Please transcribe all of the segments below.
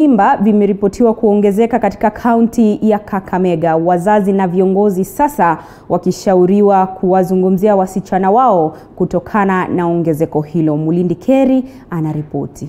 mimba vimeripotiwa kuongezeka katika kaunti ya Kakamega, wazazi na viongozi sasa wakishauriwa kuwazungumzia wasichana wao kutokana na ongezeko hilo. Mulindi Keri anaripoti.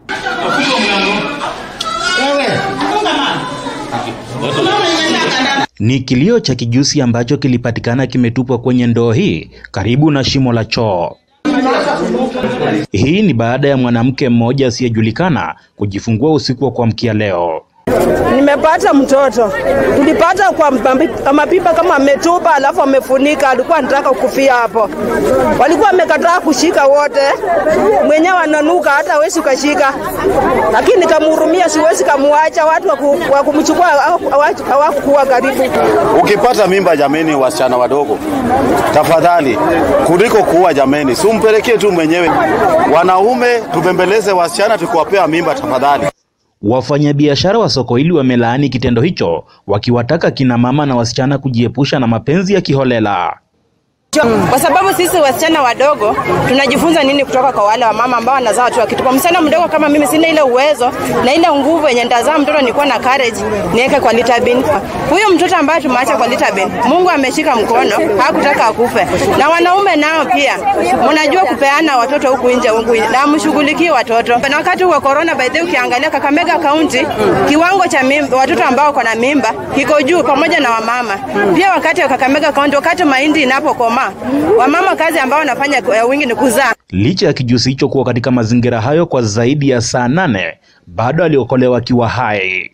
Ni kilio cha kijusi ambacho kilipatikana kimetupwa kwenye ndoo hii karibu na shimo la choo. Hii ni baada ya mwanamke mmoja asiyejulikana kujifungua usiku wa kuamkia leo. Nimepata mtoto, tulipata kwa mapi- mapipa kama ametupa, alafu amefunika, alikuwa anataka kufia hapo. Walikuwa wamekataa kushika wote, mwenyewe ananuka, hata hawezi ukashika, lakini nikamhurumia, siwezi kamuacha. Watu waku- wa kumchukua hawaku- hawakuwa karibu. Ukipata mimba jameni, wasichana wadogo, tafadhali, kuliko kuua jameni, sumpelekee tu mwenyewe. Wanaume tupembeleze wasichana tukiwapea mimba, tafadhali. Wafanyabiashara wa soko hili wamelaani kitendo hicho, wakiwataka kina mama na wasichana kujiepusha na mapenzi ya kiholela. kwa sababu sisi wasichana wadogo tunajifunza nini kutoka kwa wale wamama ambao wanazaa watoto wakitupa. Msichana mdogo kama mimi sina ile uwezo na ile nguvu yenye nitazaa mtoto nikuwa na courage niweke kwa lita bin. Huyu mtoto ambaye tumeacha kwa lita bin, Mungu ameshika mkono, hakutaka akufe. Na wanaume nao pia mnajua kupeana watoto huku nje huku nje, na mshughulikie watoto. Na wakati wa corona, by the way, ukiangalia Kakamega County kiwango cha mimba, watoto ambao wako na mimba kiko juu pamoja na wamama. Pia wakati wa Kakamega County, wakati mahindi inapokomaa, wamama kazi ambao wanafanya kwa wingi ni kuzaa. Licha ya kijusi hicho kuwa katika mazingira hayo kwa zaidi ya saa nane, bado aliokolewa akiwa hai.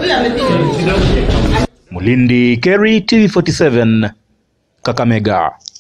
Mulindi Keri, TV47, Kakamega.